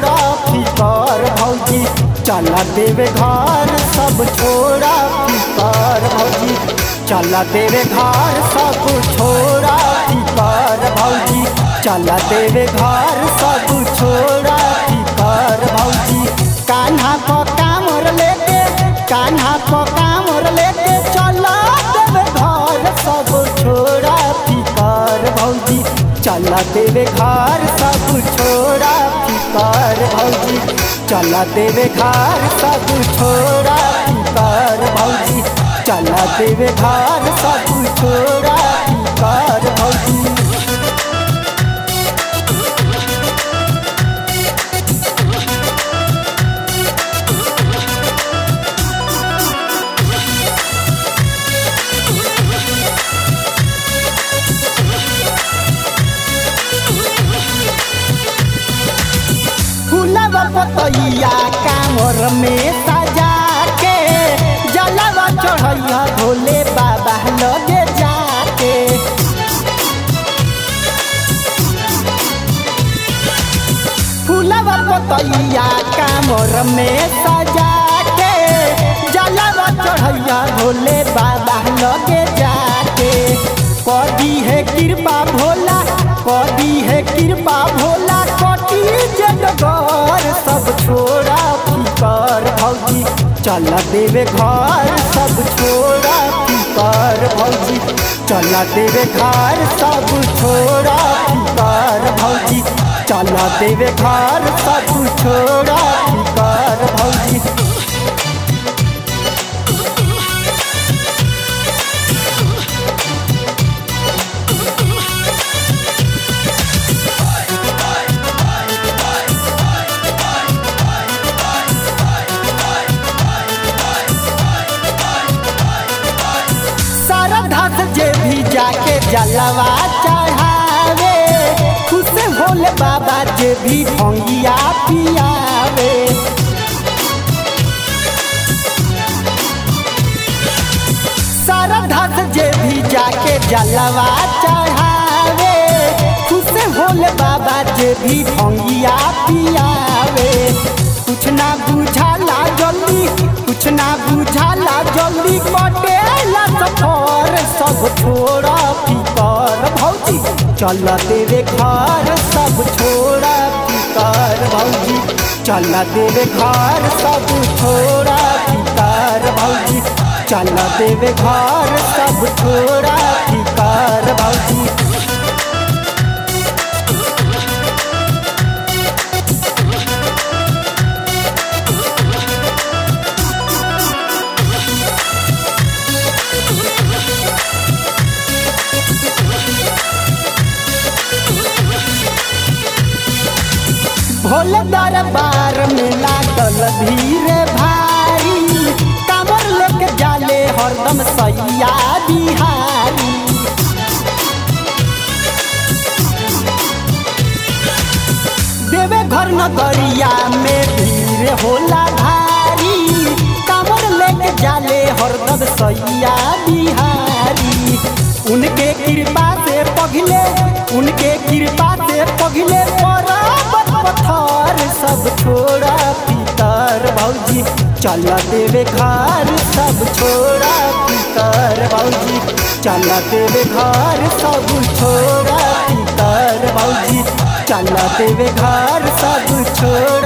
छोड़ा फिकर भौजी चला देवे घर सब छोड़ा फिकर भौजी चला देवे घर सब छोड़ा फिकर भौजी चला देवे घर सब छोड़ा फिकर भौजी कान्हा को कामर लेके कान्हा को कामर लेके चला देवे घर सब छोड़ा फिकर भौजी चला देवे घर सब छोड़ा फिकर भौजी चला देवे घर सब छोड़ा फिकर भौजी चला देवे घर सब छोड़ा फिकर भौजी फूलवा पतैया कामर में सजा के जलवा चढ़ैया भोले बाबा लगे जाके फूलवा पतैया कामर में सजा के जलवा चढ़ैया भोले बाबा लगे जाके कदी है कृपा भोला कदी है कृपा भोला कटी जगगर सब छोड़ा फिकर भौजी चल देवे घर सब छोड़ा फिकर भौजी चल देवे घर सब छोड़ा फिकर भौजी चल देवे घर सब छोड़ा फिकर भौजी श्रद्धा से जे भी जाके जलवा चढ़ावे खुश होले बाबा जे भी भंगिया पियावे श्रद्धा से जे भी जाके जलवा चढ़ावे खुश होले बाबा जे भी भंगिया पियावे कुछ ना बुझाला जल्दी कुछ ना बुझाला जल्दी कटेला सफर सब छोड़ा फिकर भौजी चल तेरे घर सब छोड़ा फिकर भौजी चल तेरे घर सब छोड़ा फिकर भौजी चल तेरे घर सब छोड़ा फिकर भौजी भोले दरबार में लागल भीड़ भारी कांवर लेके जाले हरदम सैया बिहारी देवे घर नगरिया में भीड़ होला भारी कांवर लेके जाले हरदम सैया बिहारी उनके कृपा से पगले उनके कृपा से पगले पर्वत पत्थर सब छोड़ा पितर भौजी चल देवे घर सब छोड़ा पितर भौजी चल देवे घर सब छोड़ा पितर भौजी चल देवे घर सब छोड़ा